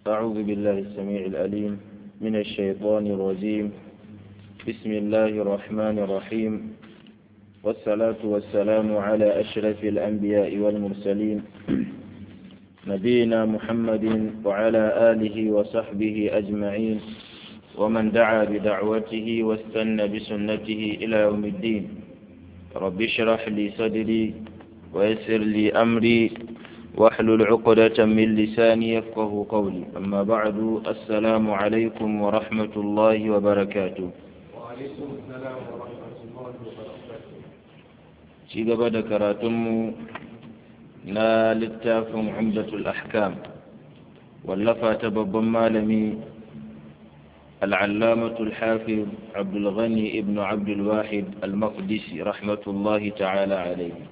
أعوذ بالله السميع العليم من الشيطان الرجيم بسم الله الرحمن الرحيم والصلاة والسلام على أشرف الأنبياء والمرسلين نبينا محمد وعلى آله وصحبه أجمعين ومن دعا بدعوته واستنى بسنته إلى يوم الدين رب اشرح لي صدري ويسر لي أمري واحلل عقدة من لساني يفقه قولي أما بعد السلام عليكم ورحمة الله وبركاته وعليكم السلام ورحمة الله وبركاته ci gaba da karatunmu na littafin umdatul ahkam wallafa ta babban malami al'allamatul hafiz abdulghani ibn abdulwahid al-maqdisi rahmatullahi ta'ala alaihi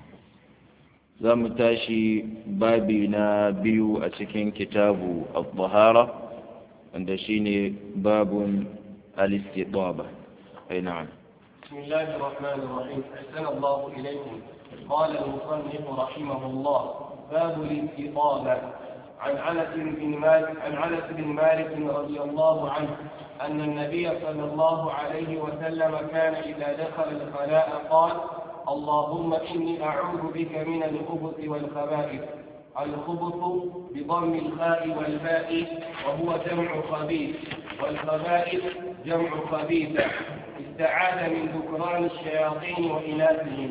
za mu tashi babi na biyu a cikin kitabu al-tahara wanda shine babun al-istitaba ai na'am بسم الله الرحمن الرحيم أحسن الله إليكم قال المصنف رحمه الله باب الاستطابة عن أنس بن مالك عن أنس بن مالك رضي الله عنه أن النبي صلى الله عليه وسلم كان إذا دخل الخلاء قال اللهم إني أعوذ بك من الخبث والخبائث الخبث بضم الخاء والباء وهو جمع خبيث والخبائث جمع خبيثة استعاذ من ذكران الشياطين وإناثهم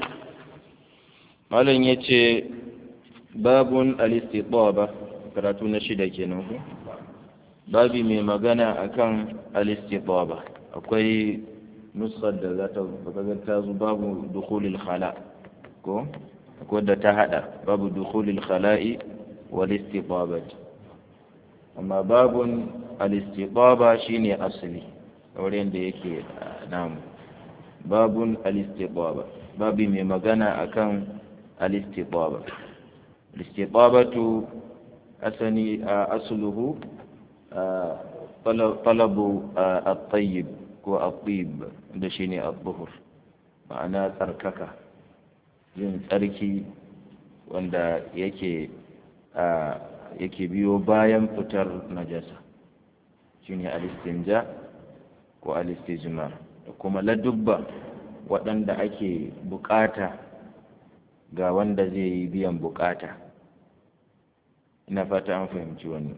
malam ya ce babun alistitaba karatu na shida kenan ku babi mai magana akan alistitaba akwai nusar da za ta ga ta zo babu dukhulil khala ko akwai da ta hada babu dukhulil khala'i wal istibabat amma babun alistitaba shine asali wurin da yake namu babun alistitaba babi mai magana akan الاستطابة الاستطابة أسني أصله طلب الطيب والطيب ده شيني الظهر معناه تركك yin tsarki wanda yake yake biyo bayan fitar najasa shine alistinja ko alistijmar da kuma ladubba waɗanda ake bukata ga wanda zai yi biyan bukata ina fata an fahimci wannan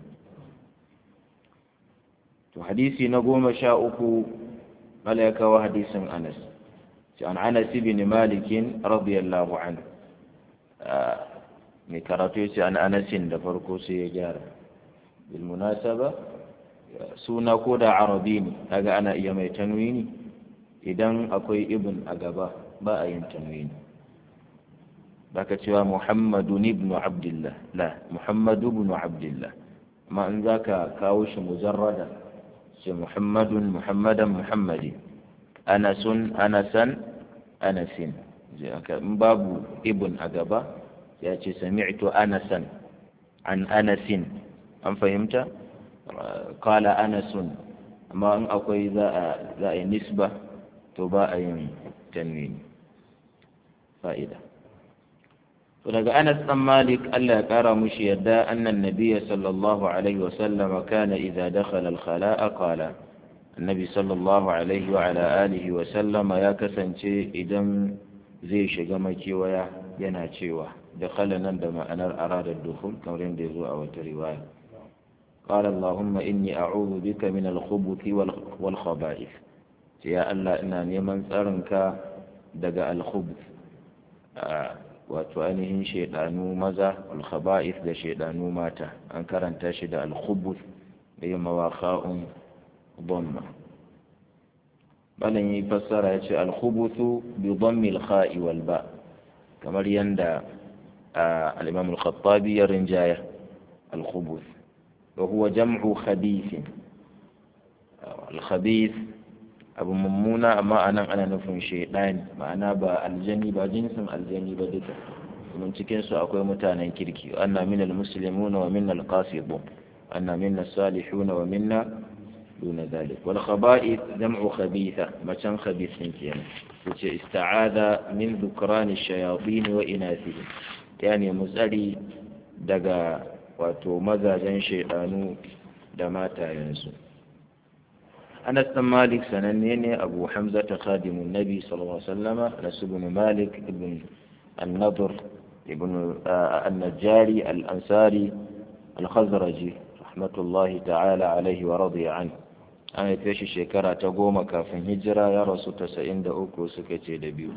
to hadisi na goma sha uku mala ya kawo hadisin anas shi an anas ibn malikin radiyallahu anhu mai karatu ya ce an anasin da farko sai ya gyara bil munasaba suna ko da arabi ne kaga ana iya mai tanwini idan akwai ibn a gaba ba a yin tanwini baka cewa Muhammadu ibn Abdullah la Muhammadu ibn Abdullah amma in zaka kawo shi mujarrada ce Muhammadun Muhammadan Muhammadi Anasun Anasan Anasin in babu ibn a gaba ya ce sami'tu Anasan an Anasin an fahimta qala Anasun amma in akwai za a za a yi nisba to ba a yin tanwini fa'ida daga Anas ɗan Malik Allah ya ƙara mushi yadda annan nabiyya sallallahu alaihi wa sallam kana idza dakhala al-khala'a qala annabi sallallahu alaihi wa ala alihi wa sallam ya kasance idan zai shiga makewaya yana cewa dakhala nan da ma'anar arada dukhul kamar yadda yazo a wata riwaya قال اللهم إني أعوذ بك من الخبث والخبائث يا الله إنا نيمان تسرنك دقا الخبث wato ainihin shaidanu maza alkhaba'is da shaidanu mata an karanta shi da alkhubus da yi mawaƙa'un dhamma balan yi fassara ya ce alkhubusu bi dhammi alkha'i wal ba kamar yanda al-imam al-khattabi ya rinjaya alkhubus wa huwa jam'u khabith al-khabith abu mummuna amma anan ana nufin shaidani ma'ana ba aljani ba jinsin aljani ba duka domin cikin su akwai mutanen kirki anna minal muslimuna wa minnal qasidun anna minna salihuna wa minna duna dhalik wal khaba'ith jam'u khabitha macan khabithin kenan yace ista'adha min dhukrani shayatin wa inathihim yani mutsari daga wato mazajen shaidanu da matayensu Anas ɗan Malik sananne ne Abu Hamza ta khadimun Nabi sallallahu alaihi wasallama Anas ibn Malik ibn An-Nadr ibn An-Najjari Al-Ansari Al-Khazraji rahmatullahi ta'ala alaihi wa radiya anhu an haife shi shekara ta goma kafin hijira ya rasu tasa'in da uku suka ce da biyu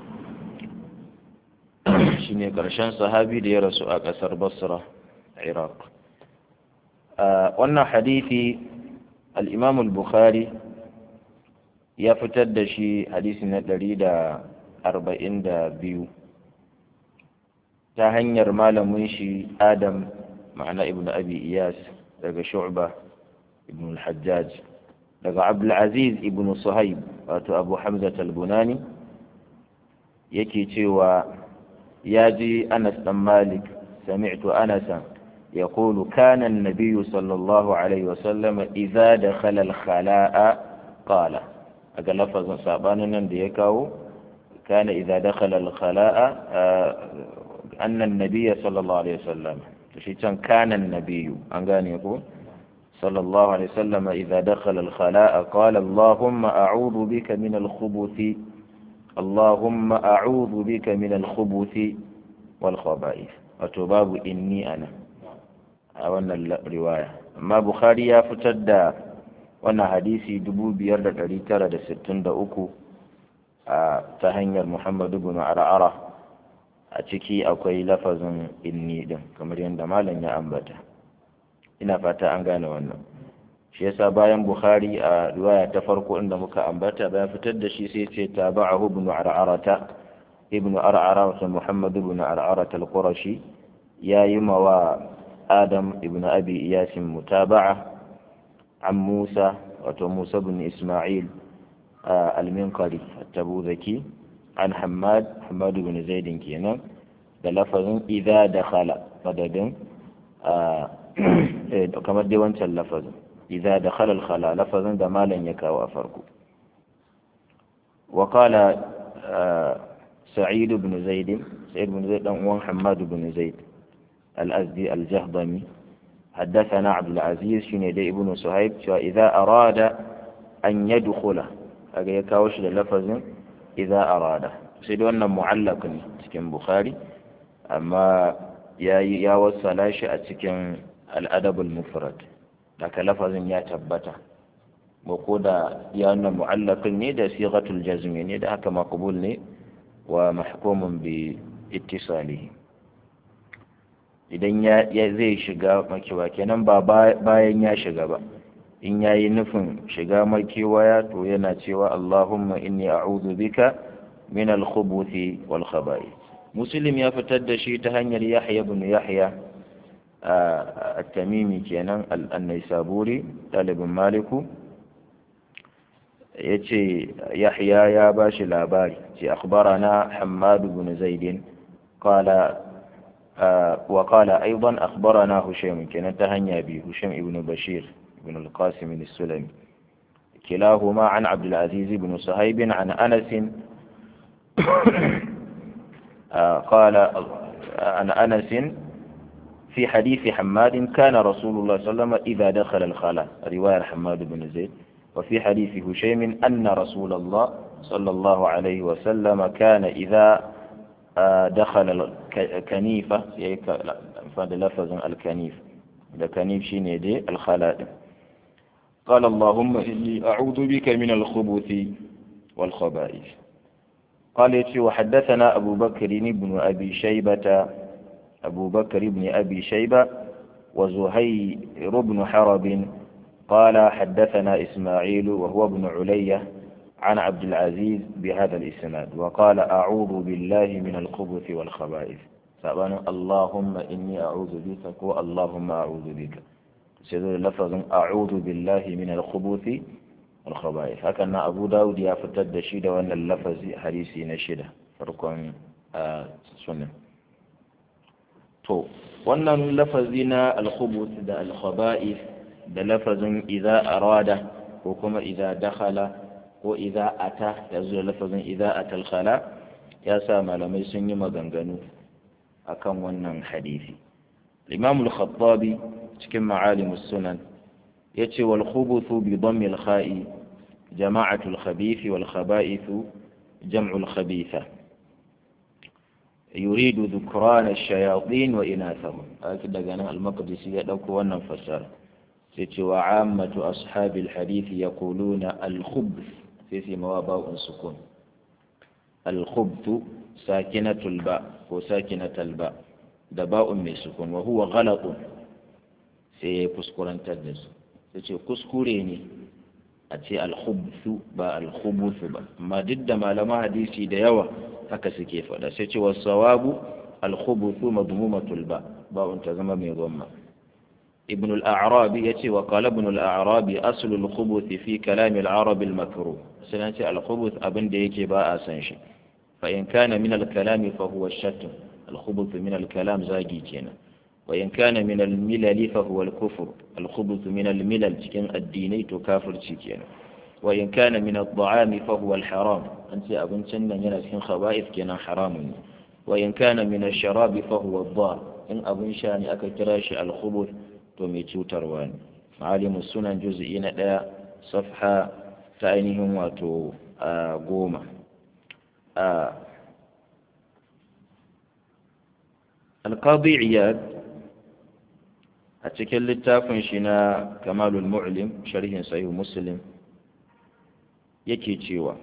shi ne ƙarshen sahabi da ya rasu a ƙasar basra iraq wannan hadithi al'imam al-bukhari ya fitar da shi hadisi na ɗari da arba'in da biyu ta hanyar malamin shi adam ma'ana ibn abi iyas daga shu'ba ibn al-hajjaj daga abdulaziz ibn suhaib wato abu hamza talbunani yake cewa ya ji anas dan malik sami'tu anasan يقول كان النبي صلى الله عليه وسلم إذا دخل الخلاء قال أقل لفظ صعبانا ديكاو كان إذا دخل الخلاء أن النبي صلى الله عليه وسلم كان النبي أنقاني يقول صلى الله عليه وسلم إذا دخل الخلاء قال اللهم أعوذ بك من الخبث اللهم أعوذ بك من الخبث والخبائث وتباب إني أنا أولا الرواية أما بخاري يفتد وانا حديثي دبو بيرد الريتر دا ستن دا أكو تهنير محمد بن عرعرة أتكي أكوي لفظ إني دم كما يندمالا يا أنبتا ina fata an gane wannan shi yasa bayan bukhari a riwaya ta farko inda muka ambata bayan fitar da shi sai ce tabahu ibn ar'arata ibn ar'ara wa muhammad ibn ar'arata al-qurashi yayi mawa adam ibn abi iyas mutaba'a an musa wato musa ibn isma'il al-minqari at-tabuzaki an hammad hammad ibn zaid kenan da lafazin idza dakhala madadin kamar dai wancan lafazin idza dakhala al-khala lafazin da malan ya kawo a farko wa qala sa'id ibn zaid sa'id ibn zaid dan uwan hammad ibn zaid al-azdi al-jahdami حدثنا عبد العزيز شنو دي ابن صهيب إذا أراد أن يدخل هذا يكاوش للفظ إذا أراد سيدو أن معلق cikin Bukhari amma ya ya wasala shi a cikin al'adabul mufrad daga lafazin ya tabbata ba ko da ya nuna mu'allafin ne da sighatul jazmi ne da haka maqbul ne wa mahkumun bi ittisalihi idan ya zai shiga makewa kenan ba bayan ya shiga ba in ya yi nufin shiga makewaya to yana cewa Allahumma inni a'udhu bika min al-khubuthi wal khaba'ith muslim ya fitar da shi ta hanyar Yahya ibn Yahya التميمي كينان النيسابوري طالب مالكو يتي يحيى يا باش لاباري أخبرنا حماد بن زيد قال آه وقال أيضا أخبرنا هشيم كان تهنيا به هشيم ابن بشير بن القاسم السلمي كلاهما عن عبد العزيز بن صهيب عن أنس آه قال عن أنس في حديث حماد كان رسول الله صلى الله عليه وسلم إذا دخل الخلاء رواية حماد بن زيد وفي حديث هشيم أن رسول الله صلى الله عليه وسلم كان إذا دخل الكنيفة فهذا لفظ الكنيف الكنيف شيني دي الخلاء قال اللهم إني أعوذ بك من الخبث والخبائث قال وحدثنا أبو بكر بن أبي شيبة أبو بكر بن أبي شيبة وزهير بن حرب قال حدثنا إسماعيل وهو ابن علية عن عبد العزيز بهذا الإسناد وقال أعوذ بالله من الخبث والخبائث سأبانا اللهم إني أعوذ بك اللهم أعوذ بك سيدنا لفظ أعوذ بالله من الخبث والخبائث هكذا أبو داود يفتد شيدا وأن اللفظ حديثي نشيدا فرقم آه سنة to wannan lafazi na alkhubus da alkhaba'is da lafazin idza arada ko kuma idza dakhala ko idza ata da zuwa lafazin idza atal khala ya sa malamai sun yi maganganu akan wannan hadisi imam al-khattabi cikin ma'alim sunan yace wal khubuthu bi dhammi al-kha'i jama'atu al-khabith wal khaba'ith jam'u al-khabitha yuridu dhukran ash-shayatin wa inathahum haka daga nan al-maqdisi ya dauko wannan fasara sai ce wa ammatu ashabi al-hadith yaquluna al-khubth sai sai mawaba'un sukun al-khubth sakinatul ba ko sakinatul ba da ba'un mai sukun wa huwa ghalatun sai ya kuskurantar da su sai ce kuskure ne a ce alhubsu ba alhubusu ba amma duk da malama hadisi da yawa haka suke faɗa sai ce wasu sawabu alhubusu madmumatul ba ba'un ta zama mai gomma ابن الأعرابي يتي وقال ابن الأعرابي أصل الخبث في كلام العرب المكروه سنتي الخبث أبن ديكي باء سنشي فإن كان من الكلام فهو الشتم الخبث من الكلام زاجي كينا وإن كان من الملل فهو الكفر الخبث من الملل تكن الديني تكافر تكينا وإن كان من الطعام فهو الحرام أنت أبن سنة ينسكن خبائث كينا حرام وإن كان من الشراب فهو الضار إن أبن شاني أكتراش الخبث توميتو تروان معالم السنن جزئين لا صفحة تأينهم واتو آه قومة آه القاضي عياد أتكلم littafin shi na kamalul mu'lim sharhin sahih muslim yake cewa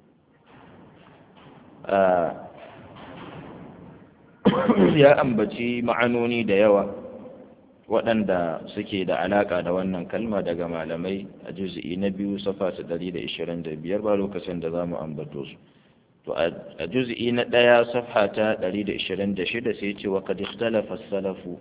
ya ambaci ma'anoni da yawa waɗanda suke da alaƙa da wannan kalma daga malamai a juz'i na biyu safa ta 125 ba lokacin da za mu ambato su to a juz'i na ɗaya safha ta 126 sai ce wa kad ikhtalafa as-salafu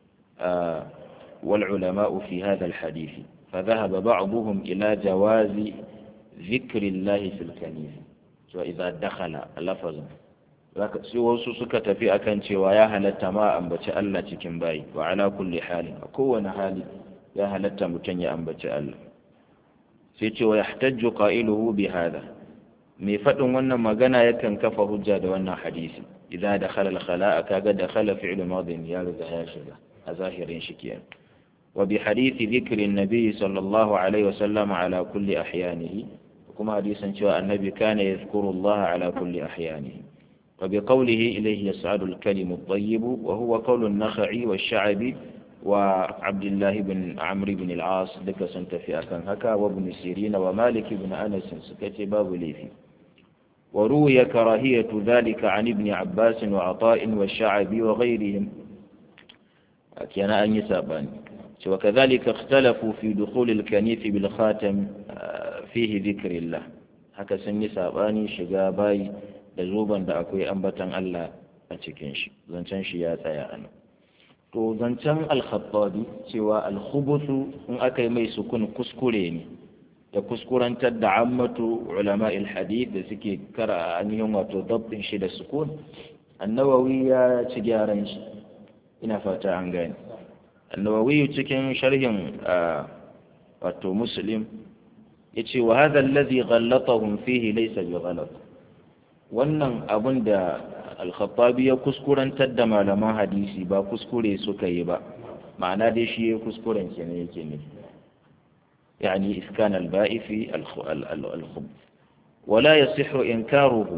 wal ulama'u fi hadha al-hadith fa dhahaba ba'dhum ila jawazi dhikri Allah fi al-kanif to idza dakhala lafazan zaka sai wasu suka tafi akan cewa ya halatta ma ambaci Allah cikin bayi wa ala kulli halin a kowane hali ya halatta mutum ya ambaci Allah sai ce wa yahtajju qailuhu bi hadha mai faɗin wannan magana yakan kafa hujja da wannan hadisi idan da khalal khala'a kaga da khala fi'lu madin ya riga ya shiga a zahirin shi kenan wa bi hadisi dhikri nabi sallallahu alaihi wa sallam ala kulli ahyanihi kuma hadisin cewa annabi kana yadhkuru Allah ala kulli ahyanihi wa bi qawlihi ilayhi yas'adu al-kalimu at-tayyib wa huwa qawlu an-nakhai wash-sha'bi wa Abdullah ibn Amr ibn al-As duka sun tafi akan haka wa ibn Sirin wa Malik ibn Anas suka ce babu laifi وروي كراهية ذلك عن ابن عباس وعطاء والشعبي وغيرهم كان أن يسابان وكذلك اختلفوا في دخول الكنيف بالخاتم فيه ذكر الله haka sun yi saɓani shiga bayi da zoben da akwai ambatan Allah a cikin shi zancen shi ya tsaya a nan to zancen alkhattabi cewa alkhubutu in aka yi mai sukun kuskure ne da kuskurantar da ammatu ulama hadith da suke kara ainihin wato dabbin shi da sukun annawawi ya ci gyaran shi ina fata an gane annawawi cikin sharhin wato muslim ya ce wa hadha alladhi ghallatahum fihi laysa bi ghalat wannan abun da al-khattabi ya kuskurantar da malaman hadisi ba kuskure suka yi ba ma'ana dai shi ya kuskuren kenan yake nufi يعني إسكان الباء في الخبز ولا يصح إنكاره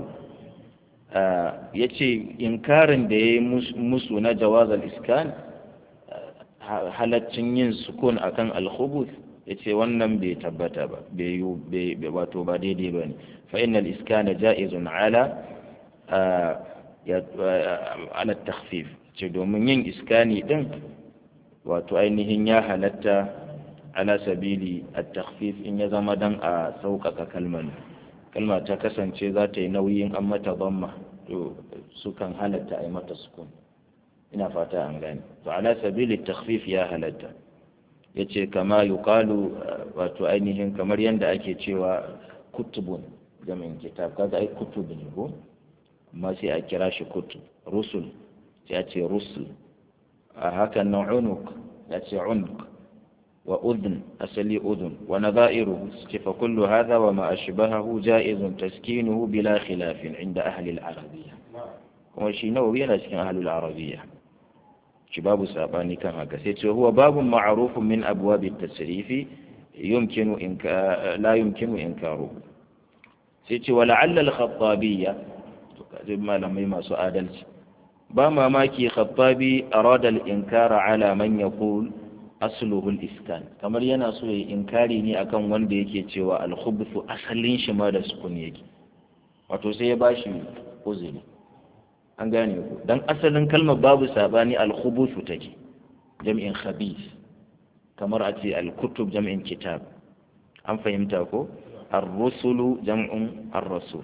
yace inkarin da ya yi musu na jawazal iskan halaccin yin sukun akan alkhubus ya ce wannan bai tabbata ba bai wato ba daidai ba ne fa innal iskana ja'izun ala ala takhfif ce domin yin iskani din wato ainihin ya halatta ala sabili at-takhfif in ya zama dan a sauƙaƙa kalmar kalma ta kasance za ta yi nauyin an mata dhamma to sukan halatta a yi mata sukun ina fata an gane to ala sabili takhfif ya halatta yace kama yuqalu wato ainihin kamar yanda ake cewa kutubun jami'in kitab kaga ai kutub ne ko amma sai a kira shi kutub rusul sai a ce rusul a hakan nan unuk ya ce unuk وأذن أسلي أذن ونظائره فكل هذا وما أشبهه جائز تسكينه بلا خلاف عند أهل العربية وشي نووي لكن أهل العربية shi babu sabani kan haka sai ce huwa babun ma'rufun min abwab at-tasrifi yumkinu inka la yumkinu inkaru sai ce wa la'alla al-khattabiyya to kaje malamai masu adalci ba mamaki khattabi arada al-inkara ala man yaqul asluhu al-iskan kamar yana so ya inkari ne akan wanda yake cewa al-khubthu asalin shi ma da sukun yake wato sai ya bashi uzuri an gane ku dan asalin kalmar babu sabani al-khubuthu take jam'in khabith kamar a ce al-kutub jam'in kitab an fahimta ko ar-rusulu jam'un ar-rasul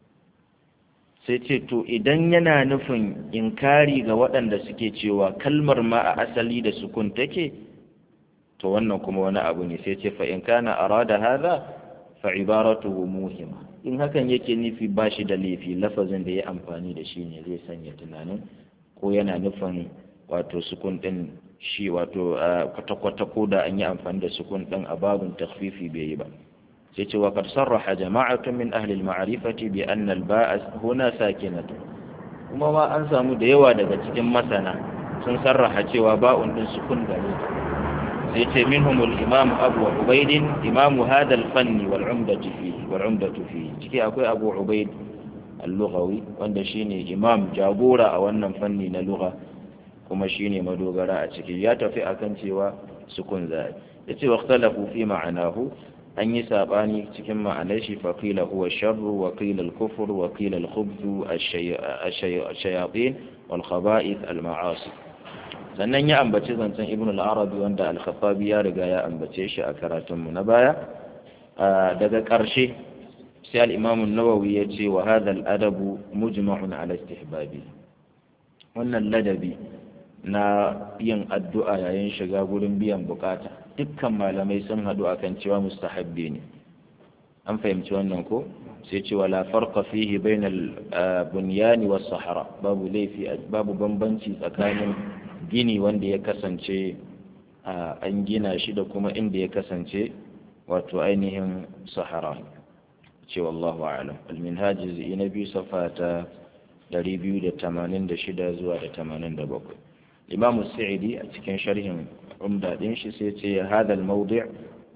sai ce to idan yana nufin inkari ga waɗanda suke cewa kalmar ma a asali da sukun take to wannan kuma wani abu ne sai ce fa in kana arada hadha fa ibaratuhu muhima in hakan yake nufi ba shi da laifi lafazin da ya amfani da shi ne zai sanya tunanin ko yana nufin wato sukun din shi wato kwata-kwata ko da an yi amfani da sukun din a babin takfifi bai yi ba sai ce wa qad sarraha jama'atun min ahli al-ma'rifati bi anna al-ba'a huna sakinatu kuma ma an samu da yawa daga cikin masana sun sarraha cewa ba'un din sukun gare ta sai ce minhum al-imam abu ubaid imam hadha al-fann wal 'umdatu fihi wal 'umdatu fihi ciki akwai abu ubaid al-lughawi wanda shine imam jagora a wannan fanni na lugha kuma shine madogara a ciki ya tafi akan cewa sukun zai yace waqtalafu fi ma'anahu an yi sabani cikin ma'anar shi fa qila huwa sharru wa qila al-kufr wa qila al-khubth ash-shayatin wal khaba'ith al-ma'asi sannan ya ambaci zancen ibn al-arabi wanda al-khattabi ya riga ya ambace shi a karatunmu na baya daga ƙarshe sai al-imam an-nawawi ya ce wa hadha al-adabu mujma'un ala istihbabi wannan ladabi na yin addu'a yayin shiga gurin biyan bukata dukkan malamai sun haɗu akan cewa mustahabbi ne an fahimci wannan ko sai ce wala farqa fihi bainal bunyani was sahara babu laifi babu bambanci tsakanin gini wanda ya kasance an gina shi da kuma inda ya kasance wato ainihin sahara ce wallahu a'lam al-minhaj na biyu safa ta 286 zuwa da 87 imamu sa'idi a cikin sharhin umda din shi sai ce hadal mawdi'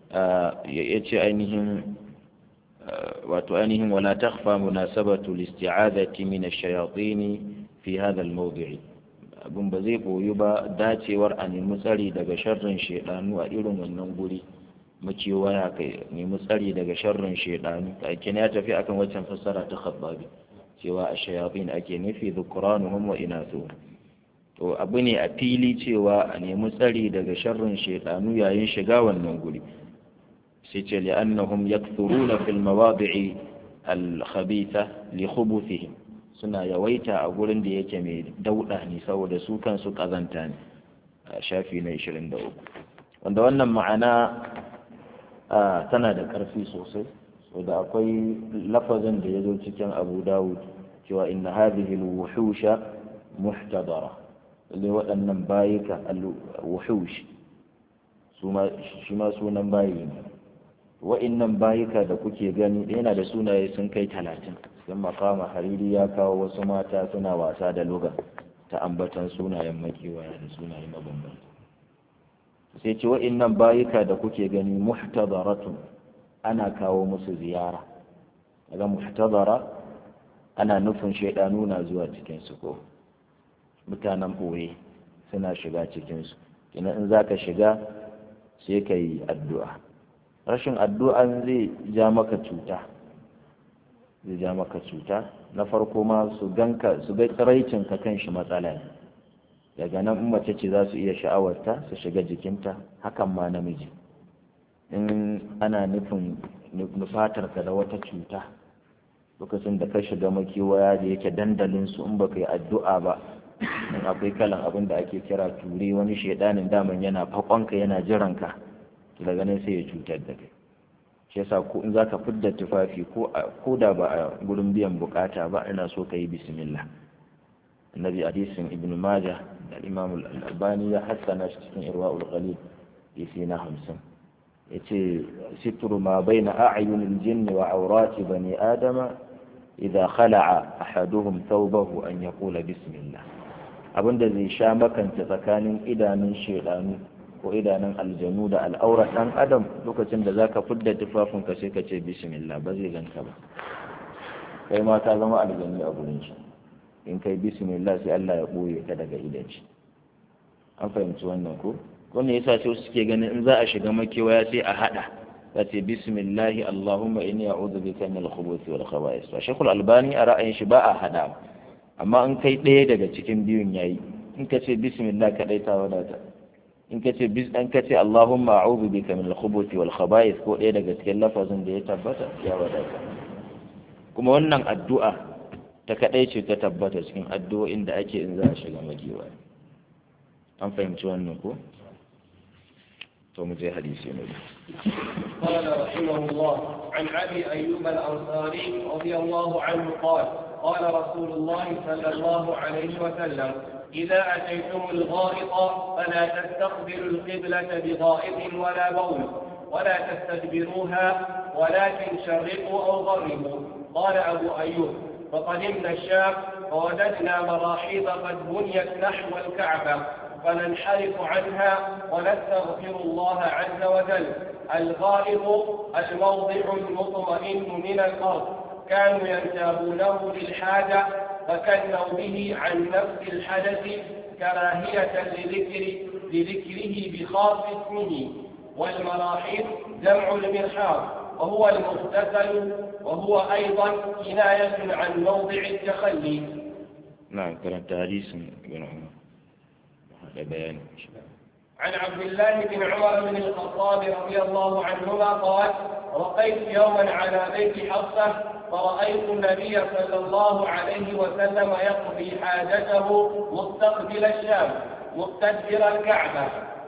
ya ce ainihin wato ainihin wala takhfa munasabatu al-isti'adati min ash-shayatin fi hadha al-mawdi' abin ba zai boyu ba dacewar a nemi tsari daga sharrin shaidanu a irin wannan guri makewaya kai nemi tsari daga sharrin shaidanu aikin ya tafi akan waccan fassara ta khabbabi cewa a shayatin ake nufi dhukuranuhum wa inathuhum to abu ne a fili cewa a nemi tsari daga sharrin shaidanu yayin shiga wannan guri sai ce li'annahum yakthuruna fil mawadi'i al-khabitha li khubuthihim suna yawaita a gurin da yake mai dauɗa ne saboda su kansu ƙazanta ne a shafi na 23 wanda wannan ma'ana tana da ƙarfi sosai da akwai lafazin da ya zo cikin abu dawud cewa inna hadhihi al-wuhusha muhtadara lalle waɗannan bayika al-wuhush shi ma sunan bayi ne wa'innan bayika da kuke gani yana da sunaye sun kai talatin sun makama hariri ya kawo wasu mata suna wasa da luga ta ambatan sunayen makiwaya da sunaye mabambanta sai ce wa'innan bayika da kuke gani muhtadaratun ana kawo musu ziyara daga muhtadara ana nufin shaidanu na zuwa cikinsu ko mutanen ɓoye suna shiga cikinsu kina in za ka shiga sai ka yi addu'a rashin addu'an zai ja maka cuta zai ja maka cuta na farko ma su ganka su ga tsiraicin ka kan shi matsala ne daga nan in mace ce za su iya sha'awarta su shiga jikinta hakan ma namiji in ana nufin nufatar ka da wata cuta lokacin da ka shiga makewaya da yake dandalin su in baka yi addu'a ba in akwai kalan abin da ake kira ture wani shaidanin daman yana fakonka yana jiranka daga nan sai ya cutar da kai shi yasa ko in zaka fidda tufafi ko ko da ba a gurin biyan bukata ba ina so ka yi bismillah annabi hadisin ibn majah da imam al-albani ya hassana shi cikin irwaul ghalib yasi na 50 yace sitru ma baina a'yunil jinni wa awrati bani adama idza khala'a ahaduhum thawbahu an yaqula bismillah abin da zai sha makanta tsakanin idanun shedanu ko idanun aljanu da al'aurar ɗan adam lokacin da zaka fidda tufafinka sai ka ce bismillah ba zai ganka ba kai ma ka zama aljanu a gurin shi in kai bismillah sai Allah ya ɓoye ka daga idan shi an fahimci wannan ko wannan yasa sai suke ganin in za a shiga makewaya sai a hada za ce bismillahi allahumma inni a'udhu bika min al-khubuthi wal khaba'is to shekul albani a ra'ayin shi ba a hada amma in kai ɗaya daga cikin biyun yayi in ka ce bismillah kadai ta wadata in ka ce bis an ka ce allahumma a'udhu bika min al-khubuthi wal khaba'is ko ɗaya daga cikin lafazin da ya tabbata ya wadata kuma wannan addu'a ta kadai ce ta tabbata cikin addu'o'in da ake in za a shiga makewaya an fahimci wannan ko to mu je hadisi ne قال رحمه الله عن ابي ايوب الانصاري رضي الله عنه قال قال رسول الله صلى الله عليه وسلم اذا اتيتم الغائط فلا تستقبلوا القبله بغائط ولا بول ولا تستدبروها ولكن شرقوا او غربوا قال ابو ايوب فقدمنا الشام فوجدنا مراحيض قد بنيت نحو الكعبه فننحرف عنها ونستغفر الله عز وجل الغائط الموضع المطمئن من الأرض كانوا ينتابونه للحاجة فكنوا به عن نفس الحدث كراهية لذكر لذكره بخاص اسمه والمراحيض جمع المرحاض وهو المغتسل وهو أيضا كناية عن موضع التخلي نعم كلام حديث ابن عمر هذا بيان عن عبد الله بن عمر بن الخطاب رضي الله عنهما قال رقيت يوما على بيت حفصه فرأيت النبي صلى الله عليه وسلم يقضي حاجته مستقبل الشام مستدبر الكعبة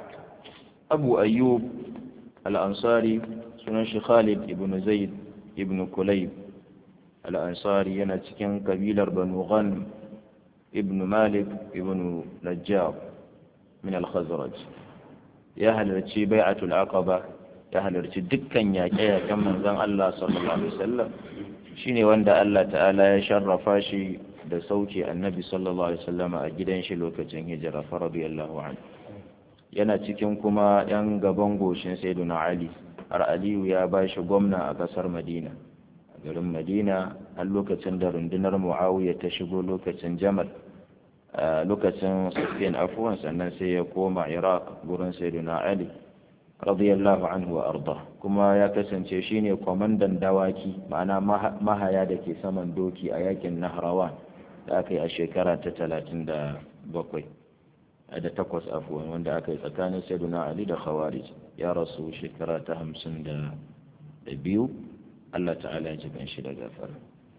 أبو أيوب الأنصاري سنن خالد بن زيد بن كليب الأنصاري ينتكن قبيلة بنو غنم ابن مالك ابن نجار من الخزرج ya halarci bai'atul aqaba ya halarci dukkan yaƙe-yaƙen manzon Allah sallallahu alaihi wasallam shine wanda Allah ta'ala ya sharrafa shi da sauke annabi sallallahu alaihi wasallam a gidan shi lokacin hijira fa radiyallahu anhu yana cikin kuma yan gaban goshin sayyiduna Ali har Aliyu ya ba shi gwamna a kasar Madina a garin Madina har lokacin da rundunar Muawiya ta shigo lokacin Jamal a lokacin Sufyan afuwan sannan sai ya koma Iraq gurin Sayyidina Ali radiyallahu anhu wa arda kuma ya kasance shine kwamandan dawaki ma'ana mahaya da ke saman doki a yakin Nahrawan da aka yi a shekara ta talatin da bakwai da takwas afuwan wanda aka yi tsakanin Sayyidina Ali da Khawarij ya rasu shekara ta hamsin da biyu Allah ta'ala ya ji shi da gafara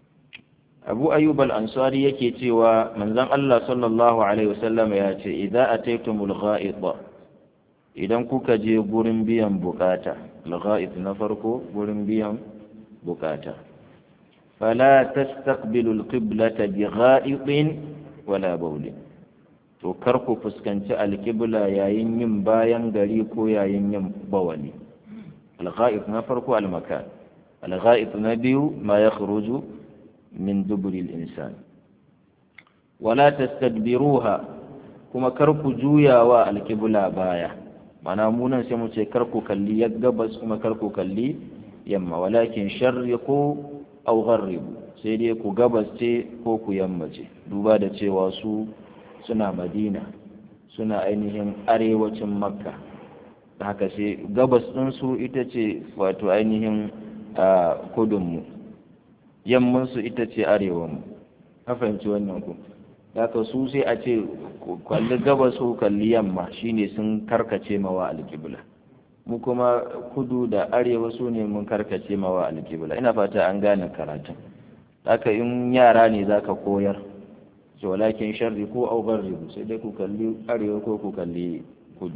abu ayyub al-ansari yake cewa manzon Allah sallallahu alaihi wasallam ya ce idza ataytumul gha'ita idan kuka je gurin biyan bukata al-gha'it na farko gurin biyan bukata fala tastaqbilul qiblata bi gha'itin wala bawlin to kar ku fuskanci alqibla yayin yin bayan gari ko yayin yin bawali al-gha'it na farko al-makan al-gha'it na biyu ma yakhruju من دبر الإنسان ولا تستدبروها كما كركو جويا والكبلا بايا معنى مونا سيموتي كركو كاللي يقبس كما كركو كاللي يما ولكن شرقوا أو غربوا سيدي كو قبس تي كوكو يما تي دوبا دا تي واسو سنا مدينة سنا أينهم أريوة مكة haka sai gabas ɗinsu ita ce wato ainihin kudunmu yammansu ita ce arewanmu a fahimci wannan ku daga su sai a ce kalli gabas ko kalli yamma shine sun karkace mawa alƙibla mu kuma kudu da arewa su ne mun karkace mawa alƙibla ina fata an gane karatun haka in yara ne zaka koyar ce walakin sharri ko au garribu sai dai ku kalli arewa ko ku kalli kudu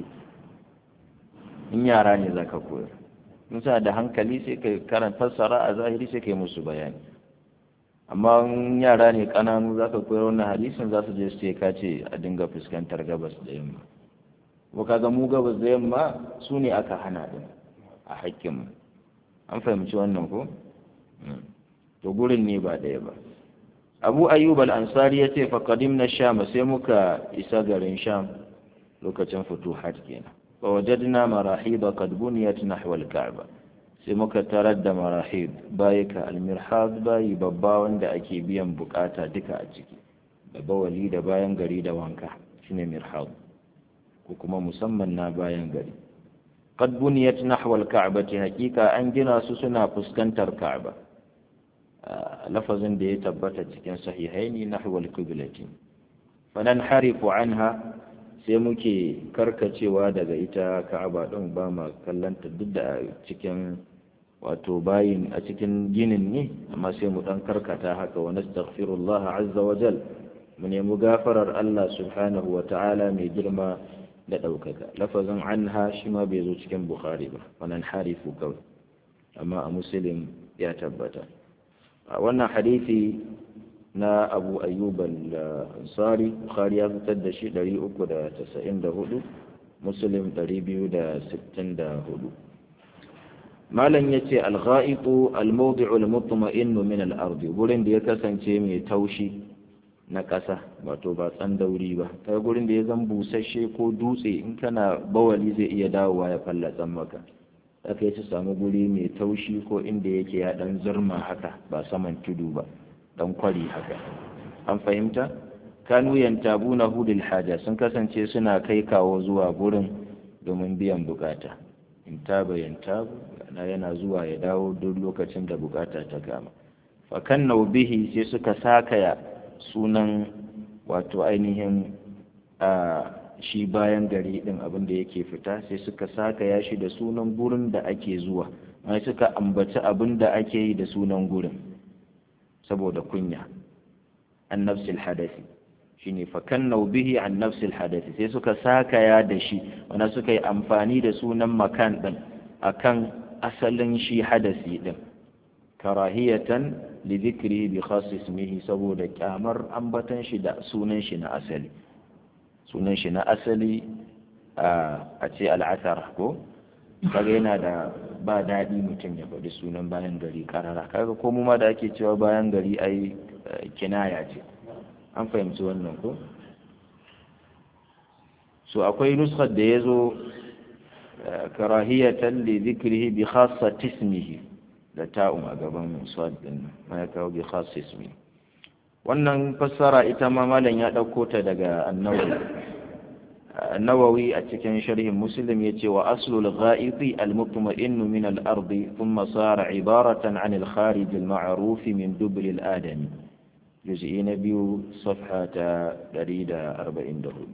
in yara ne zaka koyar in sa da hankali sai ka karanta fassara a zahiri sai ka yi musu bayani amma yara ne kananu za ka koyar wannan hadisin za su je su ce ka ce a dinga fuskantar gabas da yamma ko kaga mu gabas da yamma su ne aka hana din a hakkinmu an fahimci wannan ko to gurin ne ba ɗaya ba abu ayyub al-ansari ya ce faƙadimna sham sai muka isa garin sham lokacin futuhat kenan fa wajadna marahiba qad buniyat nahwa al-ka'ba sai muka tarar da marahib bayika al-mirhad bayi babba wanda ake biyan bukata duka a ciki da bawali da bayan gari da wanka shine mirhad ko kuma musamman na bayan gari qad buniyat nahwa al-ka'bati haqiqa an gina su suna fuskantar ka'ba lafazin da ya tabbata cikin sahihaini nahwa al-qiblati fanan harifu anha sai muke karkacewa daga ita ka'aba din ba ma kallanta duk da cikin wato bayin a cikin ginin ne amma sai mu dan karkata haka wa nastaghfirullah azza wa jal mu nemi gafarar Allah subhanahu wa ta'ala mai girma da ɗaukaka lafazin anha shi ma bai zo cikin bukhari ba wannan harifu kawai amma a muslim ya tabbata a wannan hadisi na abu ayyub al-ansari bukhari ya fitar da shi 394 muslim 264 malam yace al-gha'itu al-mawdi'u al-mutma'innu min al-ard gurin da ya kasance mai taushi na ƙasa wato ba tsandauri ba kai gurin da ya zan busasshe ko dutse in kana bawali zai iya dawowa ya fallatsan maka aka yi samu guri mai taushi ko inda yake ya dan zurma haka ba saman tudu ba dan kwari haka an fahimta kanu yantabuna hudul haja sun kasance suna kai kawo zuwa gurin domin biyan bukata in taba yantabu na yana zuwa ya dawo duk lokacin da bukata ta kama fakan bihi sai suka sakaya sunan wato ainihin a shi bayan gari din abin da yake fita sai suka sakaya shi da sunan gurin da ake zuwa mai suka ambaci abin da ake yi da sunan gurin saboda kunya an nafsil hadasi shine fakannau bihi an nafsil hadasi sai suka sakaya da shi wanda suka yi amfani da sunan makan din akan asalin shi hadasi din karahiyatan li dhikri bi khas ismihi saboda kyamar ambatan shi da sunan shi na asali sunan shi na asali a ce al'asar ko kaga yana da ba daɗi mutum ya faɗi sunan bayan gari karara kaga ko mu ma da ake cewa bayan gari ai kinaya ce an fahimci wannan ko so akwai nuskar da ya zo karahiyatan li zikrihi bi khassat ismihi da ta'um a gaban swad din ma ya kawo bi khassat ismihi wannan fassara ita ma malam ya ɗauko ta daga annawawi النووي أتكن شرح مسلم يتي وأصل الغائط المطمئن من الأرض ثم صار عبارة عن الخارج المعروف من دبر الآدم جزء نبي صفحة دريد أربعين دهول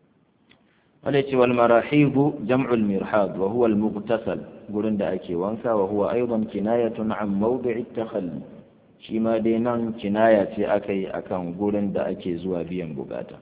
وليتي والمراحيض جمع المرحاض وهو المغتسل قلن أكي وانكا وهو أيضا كناية عن موضع التخلي شما دينان كناية أكي أكان قلن أكي زوابيا بقاتا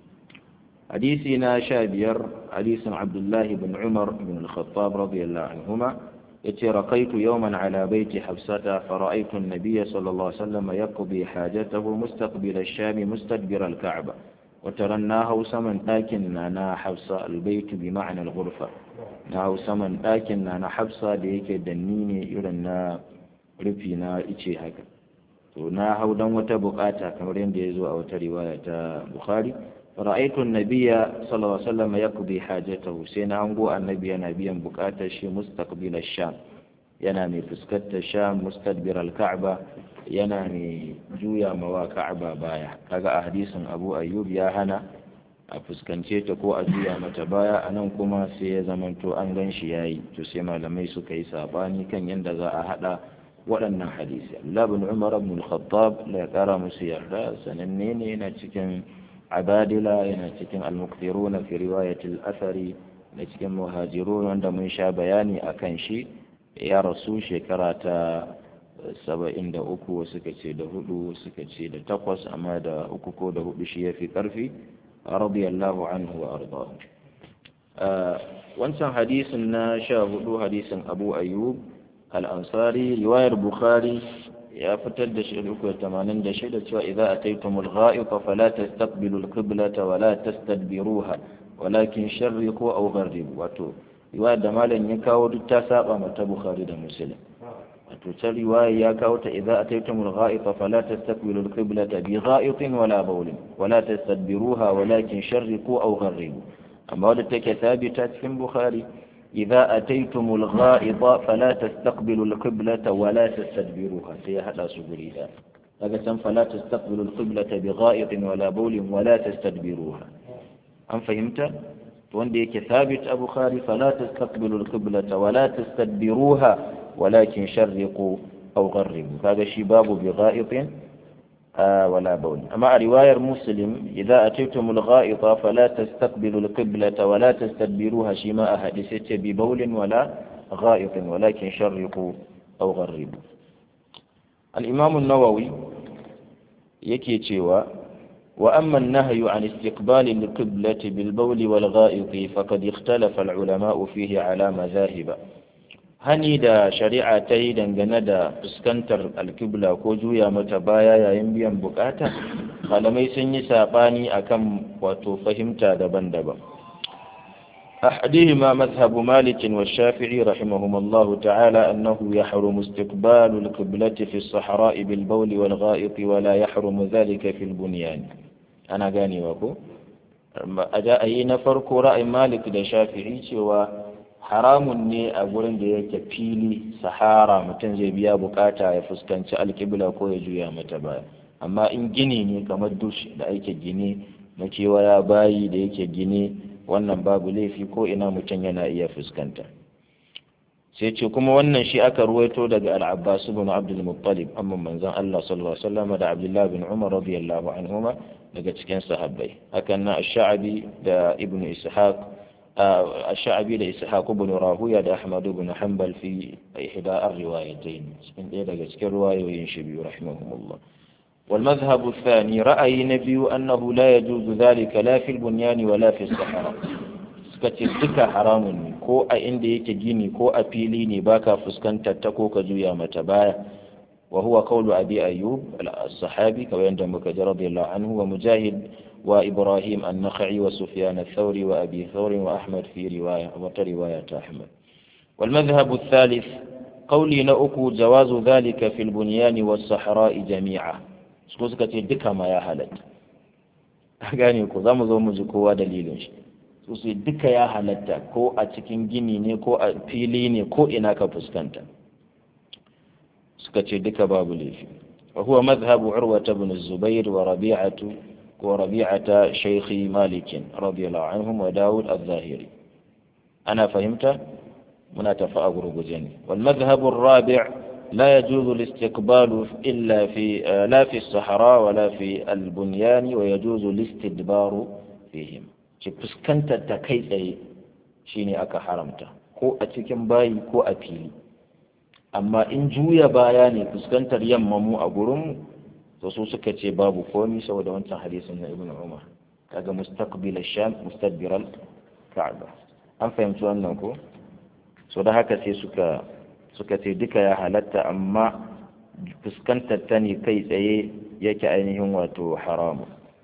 حديثنا شابير حديث عبد الله بن عمر بن الخطاب رضي الله عنهما يتي رقيت يوما على بيت حفصة فرأيت النبي صلى الله عليه وسلم يقضي حاجته مستقبل الشام مستدبر الكعبة وترناه سمن لكن أنا حفصة البيت بمعنى الغرفة ناو سمن لكن أنا حفصة ديك دنيني يرنا رفينا إيشي هكا na hau dan wata bukata kamar yadda ya zo a wata riwaya ta Bukhari رأيت النبي صلى الله عليه وسلم يقضي حاجته سينا أنقو النبي نبيا بكاتا شي مستقبل الشام ينامي فسكت الشام مستدبر الكعبة ينامي جويا موا كعبة بايا كذا أحاديث أبو أيوب يا هنا a fuskance ta ko a juya mata baya a nan kuma sai ya zamanto an gan shi yayi to sai malamai suka yi sabani kan yadda za a hada waɗannan hadisi Allah bin Umar ibn al-Khattab la ya kara musu yarda sananne ne yana cikin abadila yana cikin almuktiruna fi riwayatil asari da cikin muhajirun wanda mun sha bayani a kan shi ya rasu shekara ta saba'in da uku suka ce da hudu suka ce da takwas amma da uku ko da hudu shi ya fi karfi radiyallahu anhu wa ardahu wancan hadisin na sha hudu hadisin abu ayyub al-ansari riwayar bukhari ya fitar da shi uku tamanin da shida cewa idza ataytumul gha'ita fala tastaqbilu al-qiblata wa la tastadbiruha walakin sharriqu aw gharribu wato riwaya da malam ya kawo duk ta saba mata bukhari da muslim to ta riwaya ya kawo ta idza ataytumul gha'ita fala tastaqbilu al-qiblata bi gha'itin wala bawlin wala tastadbiruha walakin sharriqu aw gharribu amma wadda take thabita cikin bukhari idza ataytumul gha'ita fala tastaqbilu al-qiblata wala tastadbiruha sai ya hada su guri da daga can fala tastaqbilu al-qiblata bi gha'itin wala bawlin wala tastadbiruha an fahimta wanda yake thabit a bukhari fala tastaqbilu al-qiblata wala tastadbiruha walakin sharriqu aw gharribu kaga shi babu bi gha'itin ولا بول أما رواية مسلم إذا أتيتم الغائط فلا تستقبلوا القبلة ولا تستدبروها شماء حدثت ببول ولا غائط ولكن شرقوا أو غربوا الإمام النووي يكي تشيوا وأما النهي عن استقبال القبلة بالبول والغائط فقد اختلف العلماء فيه على مذاهب hani da shari'a ta yi dangane da fuskantar alkibla ko juya mata baya yayin biyan bukata malamai sun yi saɓani akan wato fahimta daban-daban أحدهما مذهب مالك والشافعي رحمهما الله تعالى أنه يحرم استقبال القبلة في الصحراء بالبول والغائط ولا يحرم ذلك في البنيان أنا قاني وكو أجاء أي نفر رأي مالك والشافعي سوى haramun ne a gurin da yake fili sahara mutum zai biya bukata ya fuskanci alkibla ko ya juya mata baya amma in gini ne kamar dush da ake gine makewaya bayi da yake gine wannan babu laifi ko ina mutum yana iya fuskanta sai ce kuma wannan shi aka ruwaito daga al-abbas ibn abdul muttalib amma manzon Allah sallallahu alaihi wasallam da abdullah bin umar radiyallahu anhuma daga cikin sahabbai hakan na ash-sha'bi da ibn ishaq الشعبي لإسحاق بن راهوية دا أحمد بن حنبل في إحدى الروايتين من إيه كل رواية وينشبي رحمهم الله والمذهب الثاني رأي نبي أنه لا يجوز ذلك لا في البنيان ولا في الصحراء sukace duka haramun ne ko a inda yake gini ko a fili ne baka fuskantar ta ko ka juya mata baya wa huwa qawlu abi ayyub as-sahabi kawai yanda muka ji radiyallahu anhu wa mujahid وإبراهيم النخعي وسفيان الثوري وأبي ثور وأحمد في رواية ورواية أحمد والمذهب الثالث قولي نأكو جواز ذلك في البنيان والصحراء جميعا سكوزك دك ما يا هلت gane ku za mu zo mu ji kowa dalilin shi su su duka ya halatta ko a cikin gini ne ko a fili ne ko ina ka fuskanta suka ce duka babu laifi wa huwa madhhabu urwata ibn zubair wa rabi'atu وربيعة شيخ مالك رضي الله عنهم وداود الظاهري أنا فهمت من تفاء جني والمذهب الرابع لا يجوز الاستقبال إلا في لا في الصحراء ولا في البنيان ويجوز الاستدبار فيهم فسكنت تكيس شيني أكا حرمته ko a cikin bayi ko a fili amma in juya baya ne fuskantar yamma mu a gurinmu to su suka ce babu komi saboda wancan hadisin na ibn umar kaga mustaqbil sham mustadbir ka'ba an fahimci wannan ko so da haka sai suka suka ce duka ya halatta amma fuskantar ta ne kai tsaye yake ainihin wato haramu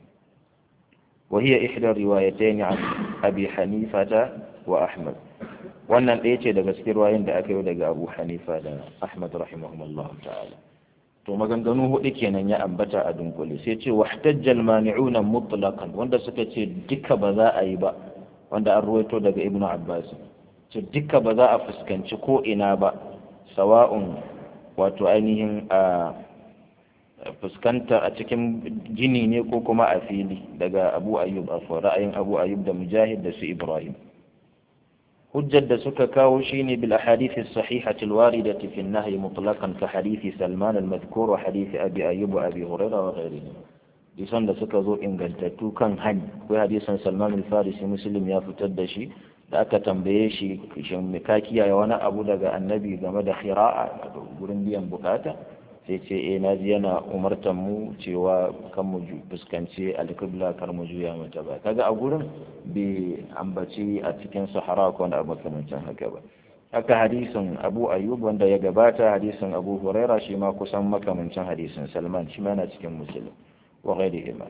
وهي إحدى الروايتين عن أبي حنيفة وأحمد wannan ɗaya ce daga cikin ruwayin da aka yi daga abu hanifa da ahmad rahimahumullah ta'ala to maganganu hudu kenan ya ambata a dunkule sai ce wahtajjal mani'una mutlaqan wanda suka ce duka ba za a yi ba wanda an ruwaito daga ibnu abbas ce duka ba za a fuskanci ko ina ba sawa'un wato ainihin a fuskanta a cikin gini ne ko kuma a fili daga abu ayyub a ra'ayin abu ayyub da mujahid da su ibrahim hujjar da suka kawo shine bil ahadith as-sahihah al-waridah fi an-nahy mutlaqan ka hadith Salman al-madhkur wa hadith Abi Ayyub wa Abi Hurairah wa ghayrihi disan da suka zo ingantattu kan hani akwai hadisan Salman al-Farisi Muslim ya fitar da shi da aka tambaye shi shin me ka kiyaye wani abu daga annabi game da khira'a gurin biyan bukata sai ce eh naji yana umartan mu cewa kan mu fuskanci alƙibla kar mu juya mata ba kaga a gurin bai ambaci a cikin sahara ko wanda makamancin haka ba haka hadisin abu ayyub wanda ya gabata hadisin abu huraira shi ma kusan makamancin hadisin salman shi ma yana cikin musulun wa ghairi ima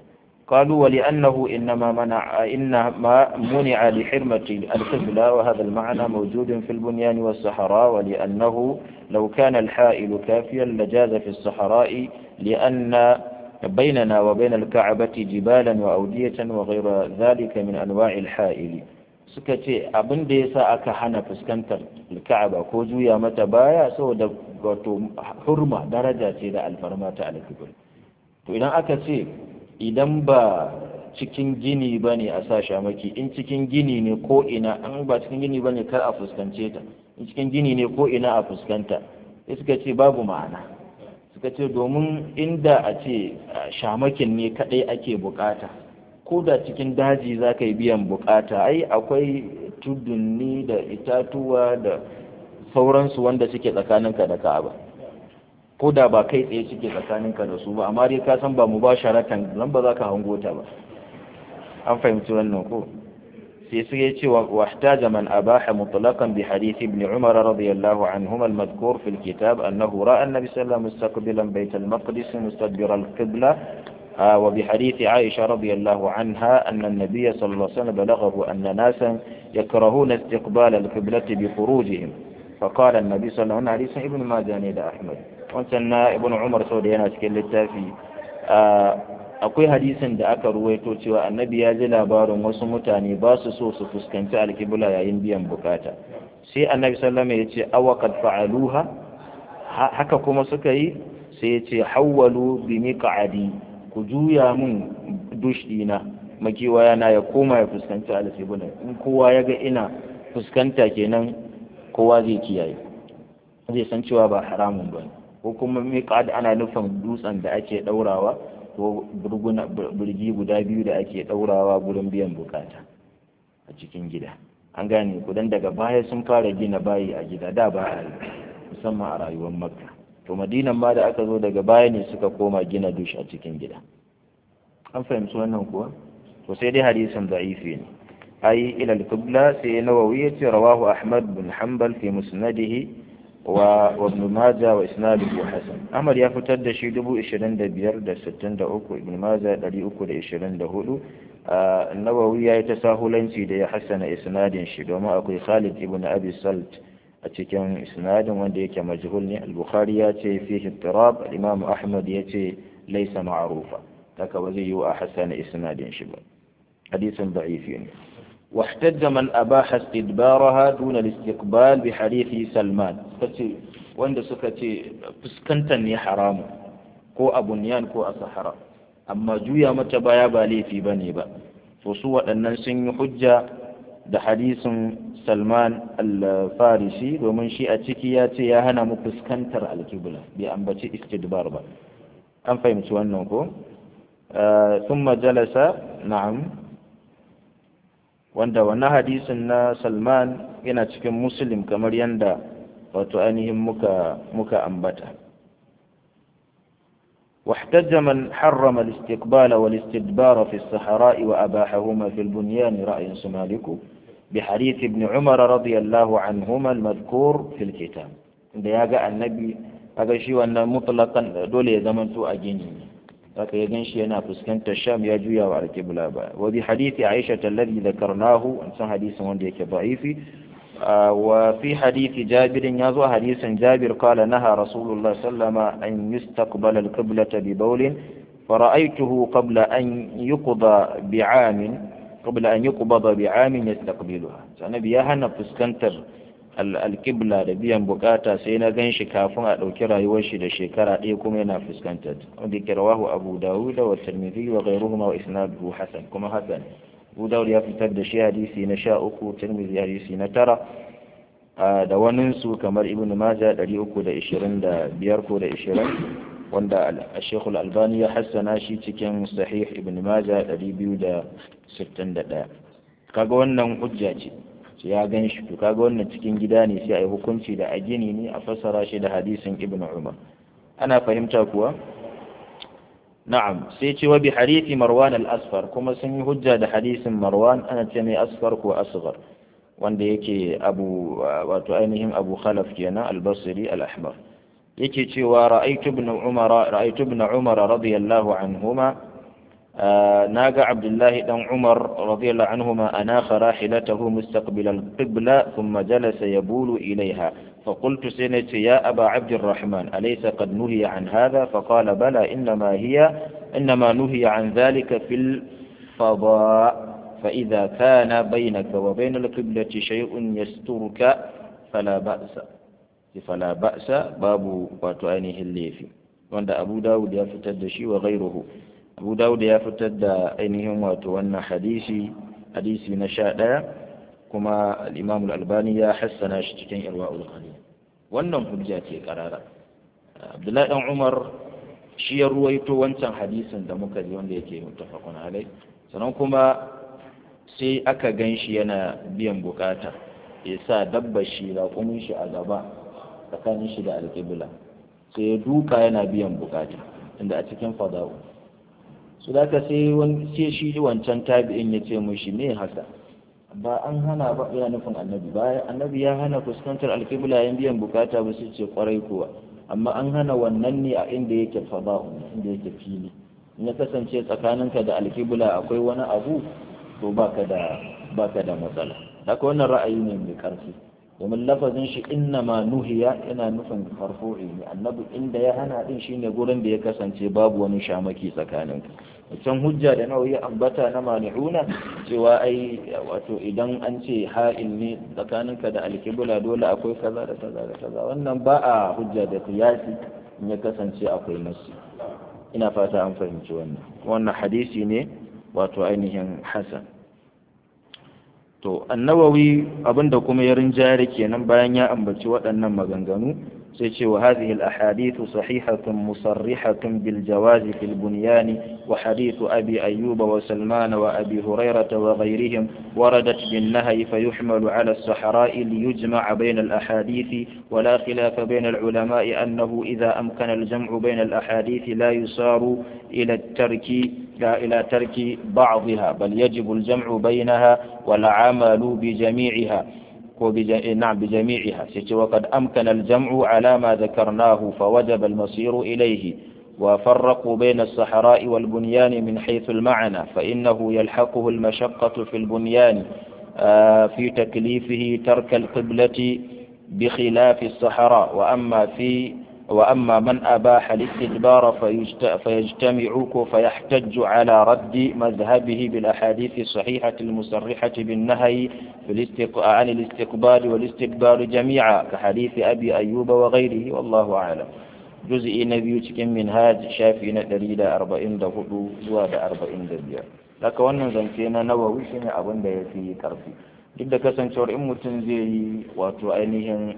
قالوا ولأنه إنما منع إنما منع لحرمة القبلة وهذا المعنى موجود في البنيان والصحراء ولأنه لو كان الحائل كافيا لجاز في الصحراء لأن بيننا وبين الكعبة جبالا وأودية وغير ذلك من أنواع الحائل suka ce abin da ya sa aka hana fuskantar ka'aba ko juya mata baya saboda wato hurma daraja ce da alfarma ta alkibir to idan aka ce idan ba cikin gini ba ne a sa shamaki in cikin gini ne ko ina an ba cikin gini ba ne kar a fuskance ta in cikin gini ne ko ina a fuskanta sai suka ce babu ma'ana suka ce domin inda a ce shamakin ne kadai ake bukata ko da cikin daji za ka yi biyan bukata ai akwai tudunni da itatuwa da sauransu wanda suke tsakaninka da ka'aba ko da ba kai tsaye suke tsakaninka da su ba amma dai ka san ba mu ba sharatan nan ba za ka hango ta ba an fahimci wannan ko sai su ya ce wahtaja man abaha mutlaqan bi hadith ibn umar radiyallahu anhuma al-madhkur fi al-kitab annahu ra'a an-nabi sallallahu alaihi wasallam mustaqbilan bayt al-maqdis mustadbir al-qibla وبحديث عائشة رضي الله عنها أن النبي صلى الله عليه وسلم بلغه أن ناسا يكرهون استقبال القبلة بخروجهم فقال النبي صلى الله عليه وسلم ابن ماجه إلى أحمد وانسنا ابن عمر سوديانا cikin littafi akwai hadisin da aka ruwaito cewa annabi ya ji labarin wasu mutane ba su so su fuskanci alkibla yayin biyan bukata sai annabi sallama ya ce awa kad fa'aluha haka kuma suka yi sai ya ce hawwalu bi miq'adi ku juya min dush dina makiwaya na ya koma ya fuskanci alkibla in kowa ya ga ina fuskanta kenan kowa zai kiyaye zai san cewa ba haramun ba ko kuma miqad ana nufin dutsen da ake daurawa ko birgi guda biyu da ake daurawa gurin biyan bukata a cikin gida an gane ku dan daga baya sun fara gina bayi a gida da ba a musamman a rayuwar makka to madinan ma da aka zo daga baya ne suka koma gina dush a cikin gida an fahimci wannan kuwa to sai dai hadisin da'ifi ne ai ila al-qibla sai nawawi yace rawahu ahmad bin hanbal fi musnadihi wa ibn majah wa isnaduhu hasan ahmad ya fitar da shi 2563 ibn majah 324 nawawi ya yi tasahulanci da ya hassana isnadin shi domin akwai khalid ibn abi salt a cikin isnadin wanda yake majhul ne al-bukhari ya ce fihi ittirab al-imam ahmad ya ce laysa ma'rufa haka ba zai yi wa hassana isnadin shi ba hadisin da'ifi ne واحتج من أباح استدبارها دون الاستقبال بحديث سلمان فتي wanda suka ce fuskantar ne haramu ko a bunyan ko a sahara amma juya mata baya ba laifi ba ne ba to su waɗannan sun yi hujja da hadisin salman al-farisi domin shi a ciki ya ce ya hana mu fuskantar alkibla bai ambaci istidbar ba an fahimci wannan ko ثم جلس نعم wanda wannan hadisin na Salman yana cikin Muslim kamar yanda wato ainihin muka muka ambata واحتج من حرم الاستقبال والاستدبار في الصحراء وأباحهما في البنيان رأي سمالك بحديث ابن عمر رضي الله عنهما المذكور في الكتاب عند يقع النبي هذا شيء أن مطلقا دولي زمن تو أجيني haka ya ganshi yana fuskantar sham ya juya wa alƙibla ba wa bi hadithi aisha alladhi dhakarnahu an san hadisin wanda yake da'ifi wa fi hadithi jabir ya zo hadisin jabir qala naha rasulullah sallama an yustaqbala alqiblata bi bawlin فرأيته قبل أن يقضى بعام قبل أن يقبض بعام يستقبلها النبي يا هنا فسكنتر alƙibla da biyan bukata sai na gan shi kafin a ɗauki rayuwar shi da shekara ɗaya kuma yana fuskantar wanda ke rawahu abu dawud wa tirmidhi wa ghayruhuma wa isnaduhu hasan kuma hasan abu dawud ya fitar da shi hadisi na sha uku tirmidhi hadisi na tara da wanin su kamar ibn majah ɗari uku da ishirin da biyar ko da ishirin wanda al-shaykh al-albani ya hassana shi cikin sahih ibn majah ɗari biyu da sittin da ɗaya kaga wannan hujja ce ya gan shi to kaga wannan cikin gida ne sai a yi hukunci da a gini ne a fassara shi da hadisin ibn umar ana fahimta kuwa na'am sai ce wa bi hadisi marwan al-asfar kuma sun yi hujja da hadisin marwan ana ce mai asfar ko asghar wanda yake abu wato ainihin abu khalaf kenan al-basri al-ahmar yake cewa ra'aytu ibn umar ra'aytu ibn umar radiyallahu anhuma ناقة عبد الله بن عمر رضي الله عنهما أناخ راحلته مستقبل القبلة ثم جلس يبول إليها فقلت سنت يا أبا عبد الرحمن أليس قد نهي عن هذا فقال بلى إنما هي إنما نهي عن ذلك في الفضاء فإذا كان بينك وبين القبلة شيء يسترك فلا بأس فلا بأس باب وتؤنيه الليفي وعند أبو داود يفتد شيء وغيره abu dawud ya fitar da ainihin wato wannan hadisi hadisi na sha ɗaya kuma al-imam al-albani ya hassana shi cikin irwa'ul qalil wannan hujja ce karara abdullahi dan umar shi ya ruwaito wancan hadisin da muka ji wanda yake muttafaqun alai sannan kuma sai aka gan shi yana biyan bukata ya sa dabbar shi raƙumin shi a gaba tsakanin shi da alƙibla sai ya duka yana biyan bukata inda a cikin fada'u su da ka sai sai shi wancan tabi'in ya ce mushi me haka ba an hana ba yana nufin annabi ba annabi ya hana fuskantar alkibla yan biyan bukata ba su ce kwarai kuwa amma an hana wannan ne a inda yake fada'u inda yake fili in ya kasance tsakaninka da alkibla akwai wani abu to baka da baka da matsala haka wannan ra'ayi ne mai karfi domin lafazin shi inna ma nuhiya yana nufin farfu'i ne annabi inda ya hana din shine gurin da ya kasance babu wani shamaki tsakaninka can hujja da nawa ya ambata na mani'una cewa ai wato idan an ce ha'il ne tsakaninka da alkibula dole akwai kaza da kaza da kaza wannan ba a hujja da qiyasi in ya kasance akwai nasi ina fata an fahimci wannan wannan hadisi ne wato ainihin hasan to annawawi abinda kuma ya rinjare kenan bayan ya ambaci waɗannan maganganu sai ce wa hadhihi al-ahadith sahihatun musarrihatun bil jawaz fil bunyan wa hadith abi ayyub wa salman wa abi hurairah wa ghayrihim waradat bin nahy fayuhmalu ala as-sahra'i liyujma' bayna al-ahadith wa la khilafa bayna al-ulama'i annahu idha amkana al-jam'u bayna al-ahadith la yusaru ila at-tarki إلى ترك بعضها بل يجب الجمع بينها والعمل بجميعها نعم بجميعها وقد أمكن الجمع على ما ذكرناه فوجب المصير إليه وفرقوا بين الصحراء والبنيان من حيث المعنى فإنه يلحقه المشقة في البنيان في تكليفه ترك القبلة بخلاف الصحراء وأما في وأما من أباح الاستدبار فيجتمع فيحتج على رد مذهبه بالأحاديث الصحيحة المصرحة بالنهي عن الاستقبال والاستكبار جميعا كحديث أبي أيوب وغيره والله أعلم جزء نبي cikin minhaj shafi na 144 zuwa da 45 daga wannan zance na nawawi shine abin da ya fi karfi duk da kasancewar in mutum zai yi wato ainihin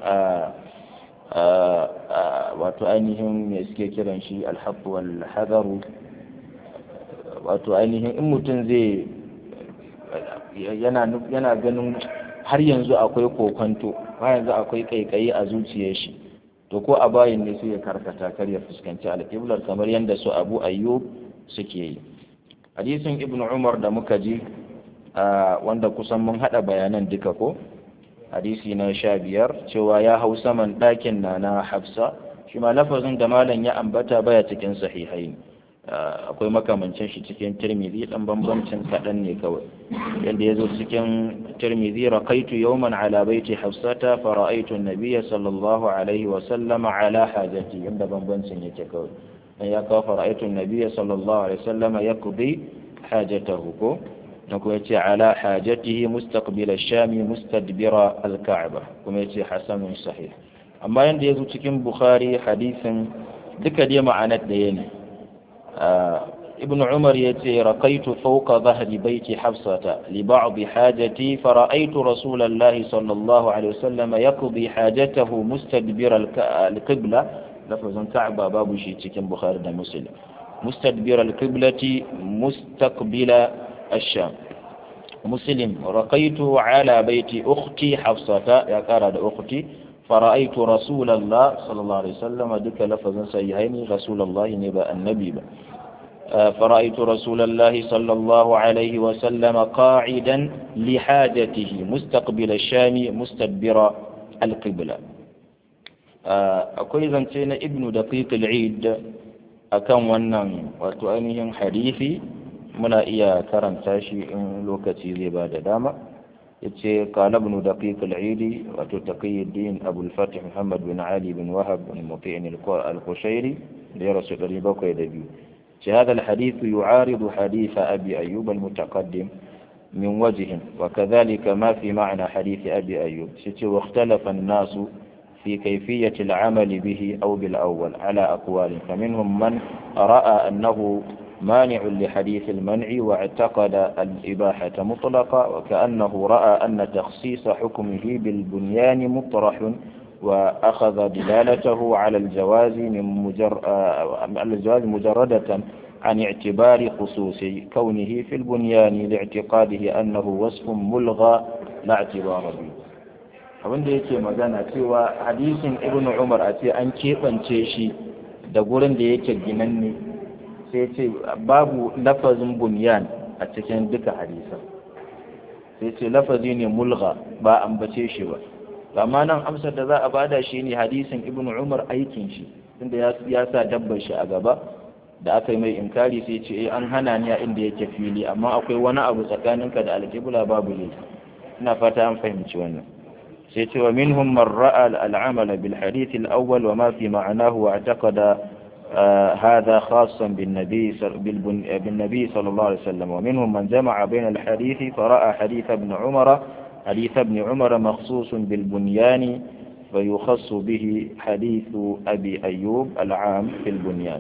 wato ainihin me suke kiran shi alhaqqu wal hadaru wato ainihin in mutum zai yana yana ganin har yanzu akwai kokonto har yanzu akwai kaikayi a zuciyar shi to ko a bayin ne sai ya karkata kar ya fuskanci alƙiblar kamar yadda su abu ayyub suke yi hadisin ibnu umar da muka ji wanda kusan mun haɗa bayanan duka ko hadisi na sha biyar cewa ya hau saman ɗakin na na hafsa shi ma lafazin da malam ya ambata baya cikin sahihai akwai makamancin shi cikin tirmidhi dan bambancin kaɗan ne kawai yadda ya zo cikin tirmidhi raqaitu yawman ala baiti hafsata fa ra'aytu an-nabiyya sallallahu alaihi wa sallama ala hajati yadda bambancin yake kawai dan ya kawo fa ra'aytu an-nabiyya sallallahu alaihi wa sallama yaqdi hajatahu ko na kuma yace ala hajatihi mustaqbil ash-shami mustadbira al-ka'ba kuma yace hasanun sahih amma yanda yazo cikin bukhari hadisin duka dai ma'anar da yana ibn umar yace raqaitu fawqa dhahri baiti hafsata li ba'd hajati fara'aytu rasulallahi sallallahu alaihi wasallam yaqdi hajatahu mustadbira al-qibla lafazan ka'ba babu shi cikin bukhari da muslim mustadbira al-qiblati mustaqbila الشام مسلم رقيت على بيت أختي حفصة يا قارد أختي فرأيت رسول الله صلى الله عليه وسلم دك لفظا سيهين رسول الله نبأ النبي با. فرأيت رسول الله صلى الله عليه وسلم قاعدا لحاجته مستقبل الشام مستدبر القبلة أقول زنتين ابن دقيق العيد أكم ونن وتؤنهم حديثي muna iya karanta shi in lokaci zai ba da dama yace qala ibn daqiq al-eidi wato taqiyuddin abu al-fatih muhammad bin ali bin wahab bin muti'in al-qushairi da ya rasu 702 ce هذا الحديث يعارض حديث أبي أيوب المتقدم من وجه وكذلك ما في معنى حديث أبي أيوب ستي واختلف الناس في كيفية العمل به أو بالأول على أقوال فمنهم من رأى أنه مانع لحديث المنع واعتقد الإباحة مطلقة وكأنه رأى أن تخصيص حكمه بالبنيان مطرح وأخذ دلالته على الجواز من مجر... على الجواز مجردة عن اعتبار خصوص كونه في البنيان لاعتقاده أنه وصف ملغى لا اعتبار به abin da yake magana cewa hadisin ibnu umar a ce an keɓance shi da gurin da yake ginanne sai ce babu lafazin bunyan a cikin duka hadisan sai ce lafazi ne mulga ba ambace shi ba amma nan amsar da za a bada shi ne hadisin ibnu umar aikin shi tunda ya sa dabbar shi a gaba da aka yi mai inkari sai ce eh an hana ni a inda yake fili amma akwai wani abu tsakaninka da alƙibla babu ne ina fata an fahimci wannan sai ce wa minhum man ra'a al'amala bil hadith al-awwal wa ma fi ma'anahu wa i'taqada هذا خاصا بالنبي بالنبي صلى الله عليه وسلم ومنهم من جمع بين الحديث فرأى حديث ابن عمر حديث ابن عمر مخصوص بالبنيان فيخص به حديث أبي أيوب العام في البنيان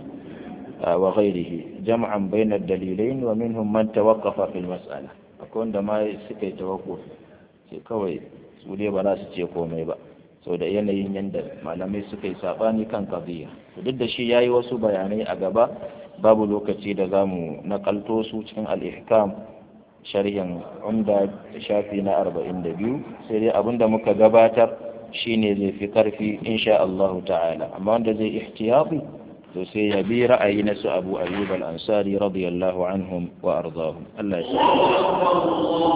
وغيره جمعا بين الدليلين ومنهم من توقف في المسألة أكون دما سكي توقف كوي سولي بلا سكي komai ba sau da yanayin yadda malamai suka yi saɓani kan kaziya duk da shi ya yi wasu bayanai a gaba babu lokaci da za mu nakalto su cikin al'ihkam sharhin umda shafi na arba'in da biyu sai dai abinda muka gabatar shine zai fi karfi insha Allah ta'ala amma wanda zai ihtiyati to sai ya bi ra'ayi na su Abu Ayyub al-Ansari radiyallahu anhum wa ardahum Allah ya